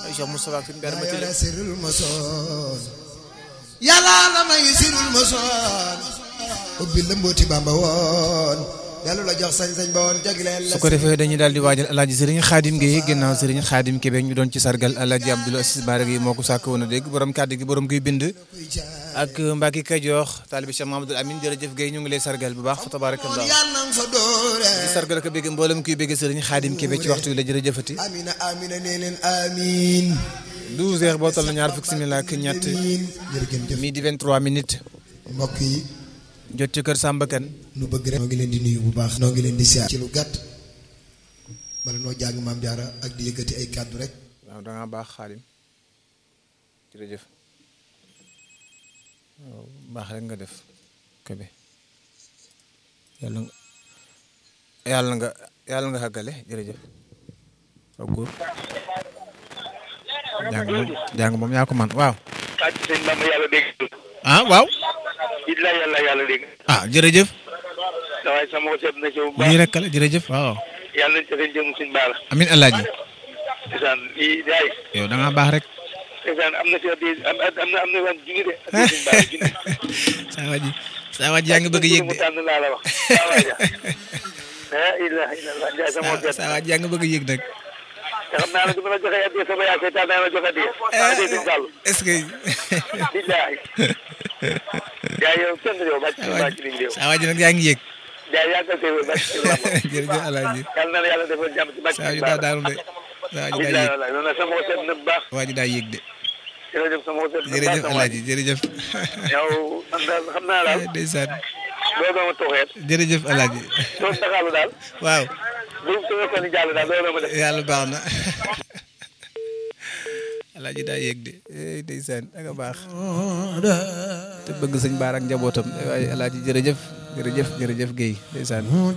Cheikh Moustapha Sine Mbène Mati yàlla sirul mosoon yàlla la may sirul mosoon ubbi la mbooti bamba woon dellu la jox sañ-sañ ba woon jagleel la su ko defee dañuy daal di waajal alaaji sëriñ xaadim Gueye ginnaaw sëriñ xaadim Kébé ñu doon ci sargal alaaji Abdoul Aziz Bara Gueye moo ko sàkk woon a dégg borom kàddu gi borom kuy bind ak Mbacke Kajoor taalibi Cheikh Mamadou Amine jërëjëf Gueye ñu ngi lay sargal bu baax fa tabarakallah yàlla nang fa doore di sargal ko bégg mboolem kuy bégg sëriñ xaadim Kébé ci waxtu wi la jërëjëfati amina amina nee leen amin 12 heures boo toll na ñaar fukki simila ak ñett amin jërëjëf midi 23 minutes mbokk yi jot ci kër Samba Kane nu bëgg rek noo ngi leen di nuyu bu baax noo ngi leen di siyaar ci lu gàtt bala noo jàng maam jaara ak di yëkkati ay kàddu rek waaw da ngaa baax xaadim jërëjëf waaw baax rek nga def Kébé yàlla nga yàlla nga yàlla nga xàggale jërëjëf waaw góor jàng moom jàng moom yaa ko man waaw ah sëñ Bamba yàlla dégg ah waaw it la yàlla yàlla dégg ah jërëjëf waaye sama seet na ci bu baax lii rek la jërëjëf waaw yàlla nañ ca seen jëm suñ baala amin alaaji ndeysaan lii daay yow da ngaa baax rek ndeysaan am na si addi am am na am na waan junni de addi suñ baala junni saa waa ji saa waa ji yaa ngi bëgg a yëg mu de tànn laa la wax saa waaja la ilaha illallah njaay sama seet saa waa ji yaa ngi bëgg a yëg nag te xam naa ne du ma la joxe addi sama yaa seetaan naa la joxe addi addi suñ bàll est-ce que billahi jaay yow kenn yow bàcc ci bàcc liñ yow saa waa ji nag yaa ngi yëg jaay yàggal tey bàcc ci Bamba jërëjëf alaaji yàlla na la yàlla defal jàmm ci bàcc saa waa ci ji daa Bamba daanu de saa waa ji daa billahi yëg wallahi noonu sama seet na bu baax waa ji daa yëg de jërëjëf sama seet na bu baax jërëjëf sama alaaji jërëjëf yow man daal xam naa daal ndeysaan doo doon ma toxeet jërëjëf alaaji doo taxaalu daal waaw bu su fekkoon ni jàll daal doo doon ma def yàlla baax na alaaji daa yëg de eh ndeysaan ak a baax te bëgg sëñ Baara ak njabootam waaye alaaji jërëjëf jërëjëf jërëjëf Guèye ndeysaan